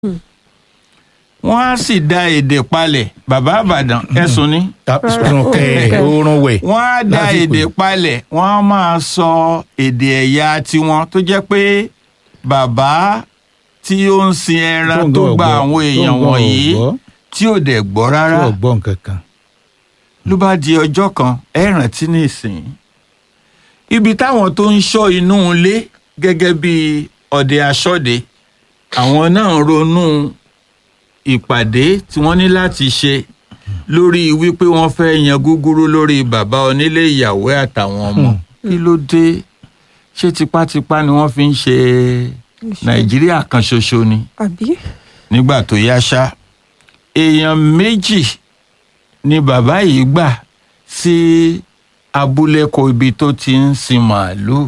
wọ́n á sì da èdè palẹ̀ bàbá àbàdàn ẹ̀sùn ní sùn kẹ oorun wẹ̀. wọ́n á da Lásìkò èdè yìí. palẹ̀ wọ́n á máa sọ èdè ẹ̀yà tiwọn tó jẹ́ pé bàbá tí ó ń sin ẹran tó gba àwọn èèyàn wọ̀nyí tí ò dẹ̀ gbọ́ tí rárá ò gbọ́ nǹkan kan. ló bá di ọjọ́ kan ẹ rántí nísìn ibi táwọn tó ń ṣọ́ inú ilé gẹ́gẹ́ bí ọdẹ aṣọ́de àwọn náà ronú ìpàdé tí wọ́n ní láti ṣe lórí wípé wọ́n fẹ́ yan gúgúrú lórí bàbá onílé ìyàwó àtàwọn ọmọ kí ló dé ṣé tipátipá ni wọ́n fi ń ṣe nàìjíríà kan ṣoṣo ni àbí nígbà tó yá ṣá èèyàn méjì ni bàbá yìí gbà sí abúlé kọ ibi tó ti ń sin màálùú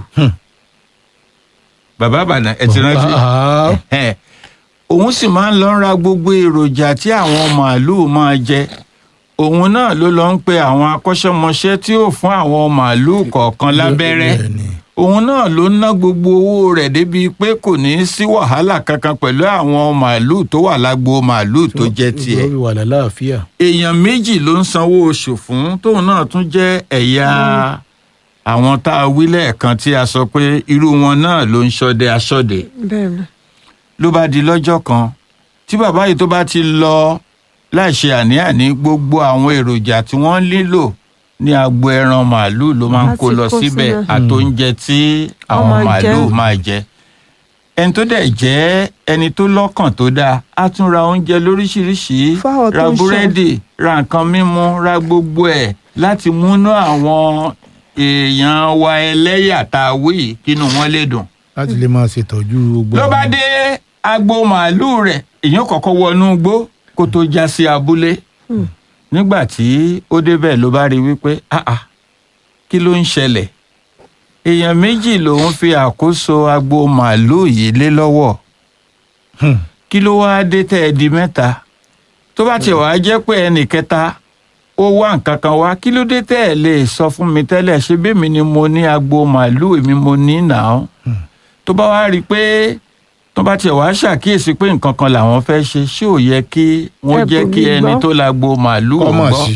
bàbá àbàdàn ẹ ti rántí Ah, Ẹhẹ́n. òun sì máa ń lọ ra gbogbo èròjà tí àwọn màálùú máa jẹ òun náà ló lọ ń pe àwọn akọ́ṣẹ́mọṣẹ́ tí ó fún àwọn màálùú kọ̀ọ̀kan lábẹ́rẹ́ bẹ́ẹ̀ni. òun náà ló ná gbogbo owó rẹ̀ débi pé kò ní í sí wàhálà kankan pẹ̀lú àwọn màálùú tó wà lágbo màálùú tó jẹ́ tiẹ̀ Ó fi wà lálàáfíà. èèyàn méjì ló ń sanwó oṣù fún tóun náà tún jẹ́ ẹ̀yà àwọn tá a wí lẹ́ẹ̀kan tí a sọ pé irú wọn náà ló ń ṣọdẹ aṣọ́dẹ bẹ́ẹ̀ ni ló bá di lọ́jọ́ kan tí bàbá yìí tó bá ti lọ láìṣe àní-àní gbogbo àwọn èròjà tí wọ́n nílò ní agbo ẹran màálùú ló máa ń Láti kó lọ kó síbẹ̀ síbẹ̀. àtóúnjẹ tí àwọn máa màálùú jẹ. máa jẹ ẹni tó dẹ̀ jẹ́ ẹni tó lọ́kàn tó dáa á tún ra oúnjẹ lóríṣiríṣi Fáwọn tó ra ń ṣe. búrẹ́dì ra nǹkan mímu ra gbogbo ẹ̀ láti múnú àwọn èèyàn wa ẹlẹ́yà tá a wí yìí kínú wọn lè dùn láti lè máa ṣètọ́jú gbogbo. ló bá àwọn- dé agbo màálùú rẹ̀ èèyàn kọ́kọ́ wọnú igbó kó tó já sí abúlé nígbà tí ó débẹ̀ ló bá rí wípé ah ah kí ló ń ṣẹlẹ̀ èèyàn méjì lòun fi àkóso agbo màálùú yìí lé lọ́wọ́ Hmm. kí ló wáá dé tẹ́ ẹ di mẹ́ta tó bá tiẹ̀ wáá jẹ́ pé ẹnì kẹta ó wá nǹkan kan wá kí ló dé tẹ́ ẹ lè sọ fún mi tẹ́lẹ̀ ṣé bẹ́ẹ̀mi ni mo ní agbo màálùú èmi mo ní nàá tó bá wá rí i pé tó bá tiẹ̀ wá ṣàkíyèsí pé nǹkan kan làwọn fẹ́ ṣe ṣé ò yẹ kí wọ́n Ẹ jẹ́ kò kí ní ẹni gbọ́. tó lágbo màálùú ò kọ́mọ̀ gbọ́ sí.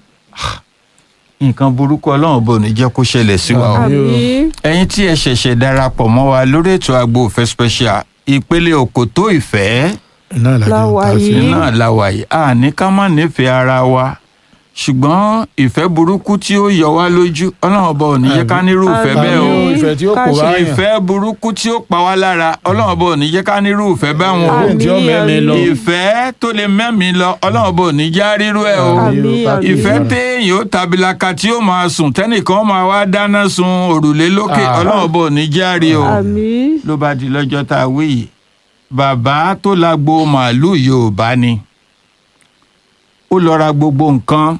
nǹkan burúkú ọlọ́run bò ní jẹ́ kó ṣẹlẹ̀ sí wa o Àmín. àbí ẹ̀yin tí ẹ ṣẹ̀ṣẹ̀ darapọ̀ mọ́ wa lórí ètò agbo òfẹ́ special ìpele òkòtó ìfẹ́ iná ìlàjì La ń wà ta sí. yìí. náà la wà yìí a ní ká má nífẹ̀ẹ́ ara wa ṣùgbọ́n ìfẹ́ burúkú tí ó yọ wá lójú ọlọ́run ọba ò ní jẹ́ ká nírú ìfẹ́ Àmín. bẹ́ẹ̀ o Àmín. ìfẹ́ tí ó Ká kó ṣe báyàn. ìfẹ́ burúkú tí ó pa wá lára ọlọ́run ọba ò ní jẹ́ ká nírú ìfẹ́ báwọn o Àmín. tí ó mẹ́mi lọ. ìfẹ́ tó lè mẹ́mi lọ ọlọ́run ọba ò ní já rírú ẹ̀ o Àmín, àmín. ìfẹ́ téèyàn ó tabilaka tí ó máa sùn tẹ́nìkan máa wá dáná sun òrùlé lókè Ah. ọlọ́run ọba ò ní já rí o àmì ló bá di lọ́jọ́ tá a wí yìí bàbá tó lágbo màálùú yorùbá ni ó lọ ra gbogbo nǹkan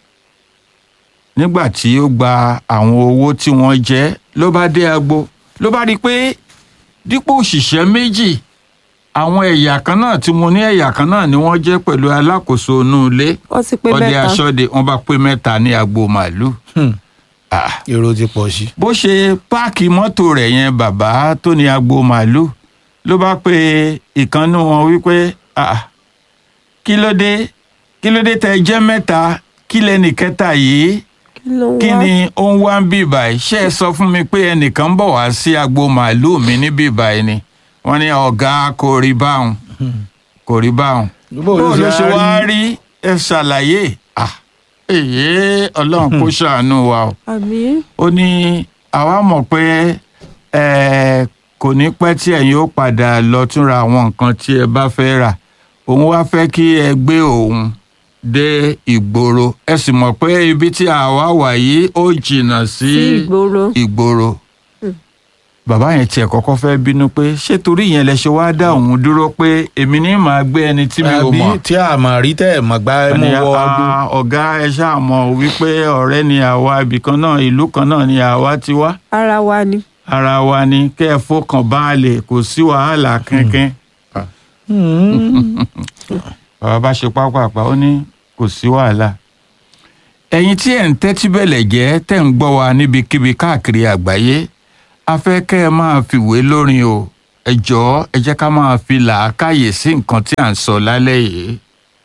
nígbà tí ó gba àwọn owó tí wọ́n jẹ́ ló bá dé agbo ló bá rí i pé dípò òṣìṣẹ́ méjì àwọn ẹ̀yà kan náà tí mo ní ẹ̀yà kan náà ni wọ́n jẹ́ pẹ̀lú alákòóso inú ilé wọ́n ti pé ọdẹ mẹ́ta aṣọ́de wọ́n bá pé mẹ́ta ní agbo màálùú Hmm. Ah èrò ti pọ̀ sí. bó ṣe páàkì mọ́tò rẹ̀ yẹn bàbá tó ní agbo màálùú ló bá pe ìkànnì wọn wípé "Ah, kí ló dé kí ló dé tẹ jẹ́ mẹ́ta kí lẹ́nì kẹta yìí kí ló ń kí wá ni ó ń wá ń bì báyìí ṣé ẹ sọ fún mi pé ẹnìkan ń bọ̀ wá sí agbo màálùú mi ní bì báyìí ni wọ́n ní ọ̀gá kò rí báwọn kò rí báwọn bó bó ló ṣe wá rí ẹ ṣàlàyé Ah, èyí ọlọ́run kó ṣàánú wa o àmì ó ní àwa mọ̀ pé ẹ kò ní pẹ́ tí ẹ̀yin ó padà lọ túnra àwọn nǹkan tí ẹ bá fẹ́ rà òun wá fẹ́ kí ẹ gbé òun dé ìgboro ẹ sì mọ̀ pé ibi tí àwa wà yìí ó jìnnà sí sí ìgboro ìgboro bàbá yẹn tiẹ̀ kọ́kọ́ fẹ́ bínú pé ṣé torí yẹn lẹ ṣe wá dá òun dúró pé èmi ní màá gbé ẹni tí mi ò àbí mọ̀ tí a mà rí tẹ́ ẹ̀ mọ̀ gbá ẹ mú ní wọ ọdún. a- ọ̀gá ẹ ṣáà mọ̀ wípé ọ̀rẹ́ ni àwa ibìkan náà ìlú kan náà ni àwa ti wá ara wa ni ara wa ni kẹ́ ẹ fọkàn balẹ̀ kò sí wàhálà kankan. bàbá bá ṣe pápápá ó ní kò sí wàhálà. ẹ̀yin tí ẹ̀ ń tẹ́tí bẹ̀lẹ̀ jẹ́ tẹ̀ ń gbọ́ wa níbikíbi káàkiri àgbáyé a fẹ́ kẹ́ ẹ máa fìwé lórin o ẹ jọ̀ọ́ ẹ jẹ́ ká máa fi làákàyè sí nǹkan tí à ń sọ lálẹ́ yìí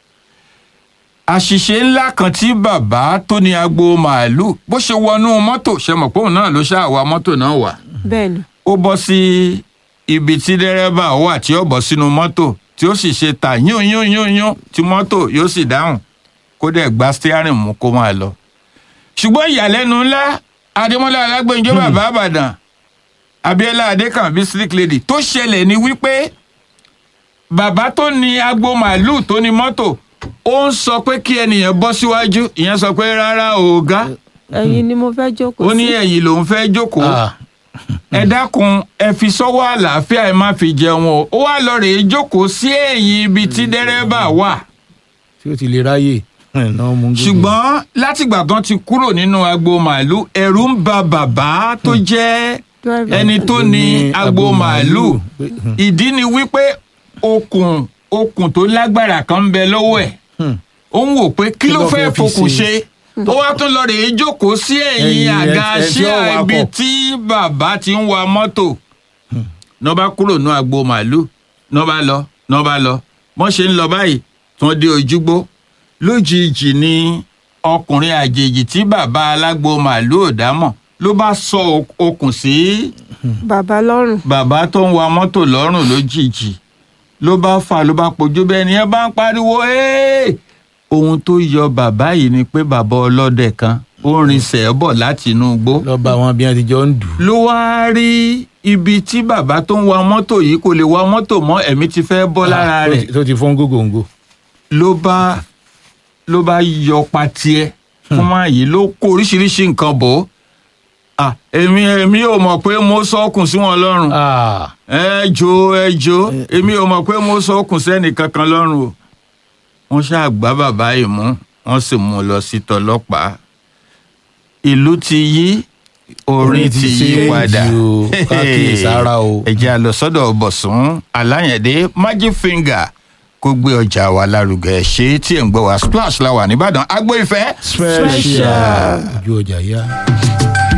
àṣìṣe ńlá kan tí bàbá tó ní agbo màálù bó ṣe wọnú mọ́tò ṣe mọ̀ pé òun náà ló ṣáà wa mọ́tò náà wà bẹ́ẹ̀ ni ó bọ́ sí ibi tí dẹ́rẹ́bà wà tí ó bọ́ sínú mọ́tò tí ó sì ṣe ta yún yún yún yún tí mọ́tò yóò sì dáhùn kó dẹ̀ gba steering mú kó máa lọ. ṣùgbọ́n ìyàlẹ́nu ńlá adémọ́lá alágbèǹjọ́ bàbá àbàdàn abiola adékànbí slick lady tó ṣẹlẹ̀ ni wípé bàbá tó ní agbo màálù tó ní mọ́tò ó ń sọ pé kí ẹnìyàn bọ́ síwájú ìyẹn sọ pé rárá ọ̀gá ẹ̀yin ni mo fẹ́ jókòó ó ní sí ẹ̀yìn lòún fẹ́ jókòó Ah, ẹ dákun ẹ fi sọ́wọ́ àlàáfíà ẹ má fi jẹun o ó wá lọ rèé jókòó sí ẹ̀yìn ibi tí dẹ́rẹ́bà wà tí ó ti lè ráyè náà mú gbogbo. ṣùgbọ́n látìgbà tán ti kúrò nínú agbo màálù ẹ̀rù ń ba bàbá tó jẹ́ Driver. ẹni tó ní agbo màálù pé, hmm, ìdí ni wípé okùn okùn tó lágbára kan ń bẹ lọ́wọ́ ẹ̀ hmm. ó ń wò pé kí ló fẹ́ fi fokùn ṣe? ṣe ó wá tún lọ rèé jókòó sí ẹ̀yìn Ẹ̀yìn àga ẹ- ẹ tí ó ṣíà wakọ̀. ibi tí bàbá ti ń wa mọ́tò náà bá kúrò ní agbo màálù náà bá lọ náà bá lọ wọ́n ṣe ń lọ báyìí tí wọ́n dé ojúgbó lójijì ni ọkùnrin àjèjì tí bàbá alágbo màálù ò dámọ̀ ló bá sọ ok- okùn sí bàbá lọ́rùn bàbá tó ń wa mọ́tò lọ́rùn lójijì ló bá fà ló bá pojú bẹ́ẹ̀ ni ẹ bá ń pariwo "Hey!" ohun tó yọ bàbá yìí ni pé bàbá ọlọ́dẹ kan ó rinṣẹ́ bọ̀ láti inú igbó lọ bá wọn bí wọn ti jọ ń dù. ló wáá rí ibi tí bàbá tó ń wa mọ́tò yìí kò lè wa mọ́tò mọ́ ẹ̀mí ti fẹ́ bọ́ lára Ah, tó rẹ̀ ti- tó ti fọ́n gógóńgó. ló bá ló bá yọ patiẹ fún máa yìí ló kó oríṣiríṣi nǹkan bò ó Ah, èmi èmi ò mọ̀ pé mo sọ́kùn sí wọn lọ́rùn Ah, ẹ jò ẹ jò èmi ò mọ̀ pé mo sọ́kùn sẹ́nì kankan lọ́rùn o wọ́n ṣáà gbá bàbá yìí mú wọ́n sì mú un lọ sí tọlọ́pàá ìlú ti yí orin ti yí padà o, káàkiri o. ẹ jẹ́ a lọ sọ́dọ̀ bọ̀sùn aláyẹ̀dé magic finger kó gbé ọjà wa lárugẹ ṣé tí ẹ̀ ń gbọ́ wa splash la wà nìbàdàn agbo ìfẹ́ special ojú ọjà yá.